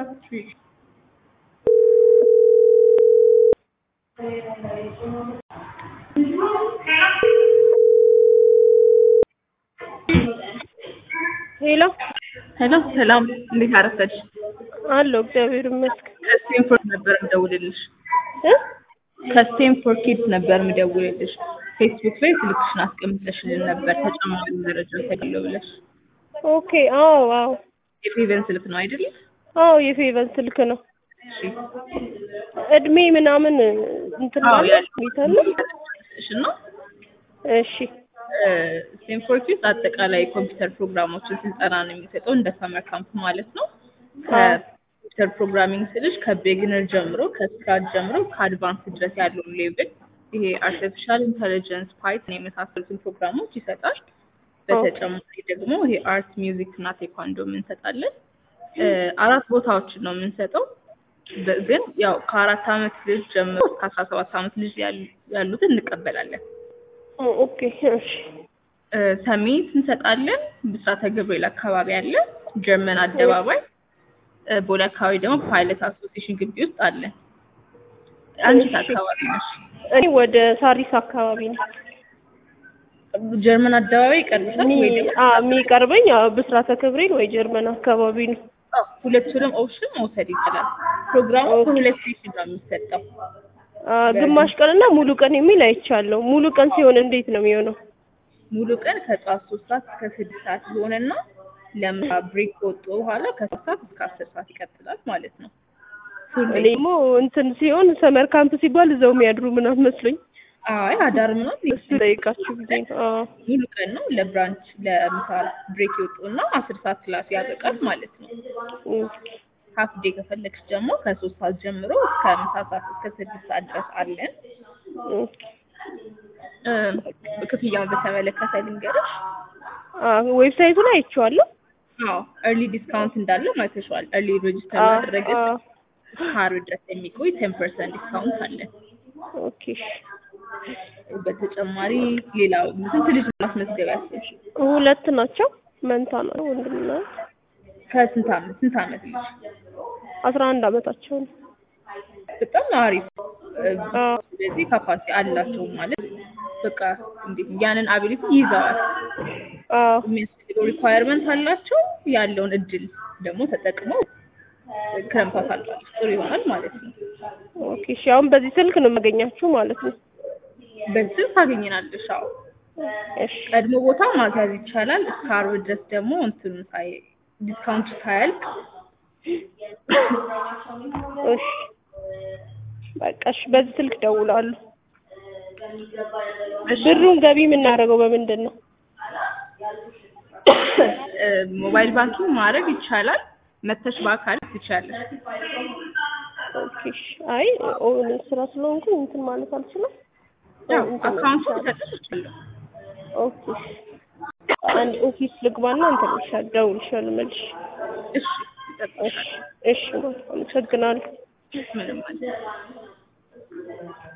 እንዳትይ ሄሎ ሄሎ ሰላም፣ እንዴት አረፈድሽ? አለሁ እግዚአብሔር ይመስገን ከስቴንፎርድ ነበር የምደውልልሽ። እ ከስቴንፎርድ ኪድስ ነበር የምደውልልሽ። ፌስቡክ ላይ ስልክሽን አስቀምጠሽልን ነበር ተጨማሪ መረጃ ተገለው ብለሽ። ኦኬ አዎ አዎ የፌቨን ስልክ ነው አይደል? አዎ የፌቨን ስልክ ነው እሺ። እድሜ ምናምን እንትን አዎ ማለት ያለው ይታለ እሺ ነው። እሺ ስቴንፎርድ ኪድስ አጠቃላይ ኮምፒውተር ፕሮግራሞችን ስልጠና ነው የሚሰጠው እንደ ሰመር ካምፕ ማለት ነው። አዎ ኮምፒውተር ፕሮግራሚንግ ስልሽ ከቢግነር ጀምሮ ከስክራች ጀምሮ ከአድቫንስ ድረስ ያለውን ሌቭል ይሄ አርቲፊሻል ኢንተለጀንስ ፓይተን የመሳሰሉትን ፕሮግራሞች ይሰጣል። በተጨማሪ ደግሞ ይሄ አርት፣ ሚውዚክ እና ቴኳንዶ እንሰጣለን። እ አራት ቦታዎችን ነው የምንሰጠው። በ- ግን ያው ከአራት አመት ልጅ ጀምሮ እስከ አስራ ሰባት አመት ልጅ ያሉ- ያሉትን እንቀበላለን። ኦ- ኦኬ እሺ እ ሰሚት እንሰጣለን። ብስራተ ገብርኤል አካባቢ አለ። ጀርመን አደባባይ እ ቦሌ አካባቢ ደግሞ ፓይለት አሶሲዬሽን ግቢ ውስጥ አለ። አንቺ የት እሺ። አካባቢ ነሽ? እኔ ወደ ሳሪስ አካባቢ ነው ጀርመን አደባባይ ይቀርብሻል ወይ እኔ ደግሞ አ የሚቀርበኝ አዎ ብስራተ ገብርኤል ወይ ጀርመን አካባቢ ነው አዎ፣ ሁለቱንም ኦፕሽን መውሰድ ይችላል። ፕሮግራሙ ኦኬ። በሁለት ሴሽን ነው የሚሰጠው። አ ግማሽ ቀንና ሙሉ ቀን የሚል አይቻለሁ ሙሉ ቀን ሲሆን እንዴት ነው የሚሆነው ሙሉ ቀን ከጠዋት ሶስት ሰዓት እስከ ስድስት ሰዓት ይሆንና ለምሳ ብሬክ ከወጡ በኋላ ከሶስት ሰዓት እስከ አስር ሰዓት ይቀጥላል ማለት ነው። ፉል እኔ ደግሞ እንትን ሲሆን ሰመር ካምፕ ሲባል እዛው የሚያድሩ ምናምን መስሎኝ አይ አዳር ምናምን እሱ ጠይቃችሁ ጊዜ ነው አዎ ሙሉ ቀን ነው። ለብራንች ለምሳ ብሬክ ይወጡና አስር ሰዓት ክላስ ያበቃል ማለት ነው። ሀፍ ዴይ ከፈለግሽ ደግሞ ከሶስት ሰዓት ጀምሮ እስከ ምሳ ሰዓት እስከ ስድስት ሰዓት ድረስ አለን። እ ክፍያውን በተመለከተ ልንገርሽ። ዌብሳይቱ ላይ አይቼዋለሁ አዎ እርሊ ዲስካውንት እንዳለው አይተሽዋል። እርሊ ሬጅስተር አዎ ማድረግ አዎ እስከ ዓርብ ድረስ የሚቆይ ቴን ፐርሰንት ዲስካውንት አለን። ኦኬ እሺ በተጨማሪ ሌላው ስንት ልጅ ማስመዝገብ ያሰብሽ? ሁለት ናቸው መንታ ነው ወንድምና እህት። ከስንት አመት ስንት አመት ልጅ? አስራ አንድ አመታቸው ነው በጣም አሪፍ። እ አዎ ስለዚህ ካፓሲቲ አላቸው ማለት በቃ እንዴት ያንን አቢሊቲ ይዘዋል። አዎ የሚያስፈልገው ሪኳየርመንት አላቸው። ያለውን እድል ደግሞ ተጠቅመው ክረምት አሳልፋለች ጥሩ ይሆናል ማለት ነው። ኦኬ እሺ አሁን በዚህ ስልክ ነው የማገኛችሁ ማለት ነው በዚህ ታገኘናለሽ። አዎ እሺ ቀድሞ ቦታ ማስያዝ ይቻላል። እስከ ዓርብ ድረስ ደግሞ እንትኑ ሳይ ዲስካውንቱ ሳያልቅ እሺ በቃ እሺ በዚህ ስልክ ደውላለሁ እሺ፣ ብሩን ገቢ የምናደርገው በምንድን ነው እ ሞባይል ባንኪንግ ማድረግ ይቻላል። መተሽ በአካል ትችያለሽ። ኦኬ እሺ አይ ኦን ስራ ስለሆንኩኝ እንትን ማለት አልችልም ያው እንትን አካውንቱ ይቻላል። ልሰጥሽ እችላለሁ። ኦኬ እሺ አንድ ኦፊስ ልግባና እንትን ይሻል ደውልሻለሁ መልሽ እሺ፣ እሺ ይጠብቅሻል። እሺ አመሰግናለሁ ምንም ማለት